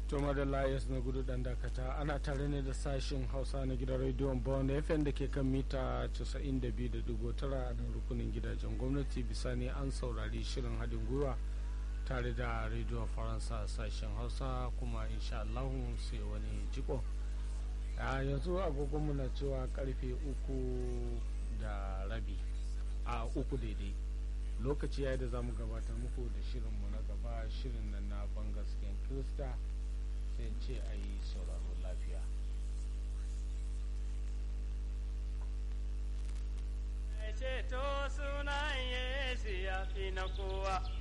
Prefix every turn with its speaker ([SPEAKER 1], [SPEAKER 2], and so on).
[SPEAKER 1] to madalla yas na gudu dan dakata ana tare ne da sashen hausa na gidan rediyon bond fm da ke kan mita 92.9 a nan rukunin gidajen gwamnati bisa ne an saurari shirin haɗin gwiwa tare da rediyon faransa sashen hausa kuma insha Allah sai wani jiko a yanzu agogonmu na cewa karfe uku da rabi a uku daidai lokaci ya yi da za mu gabatar muku da shirinmu na gaba shirin nan na bangasken kirista sai ce a yi sauraro lafiya
[SPEAKER 2] ceto sunan yesu ya fi na kowa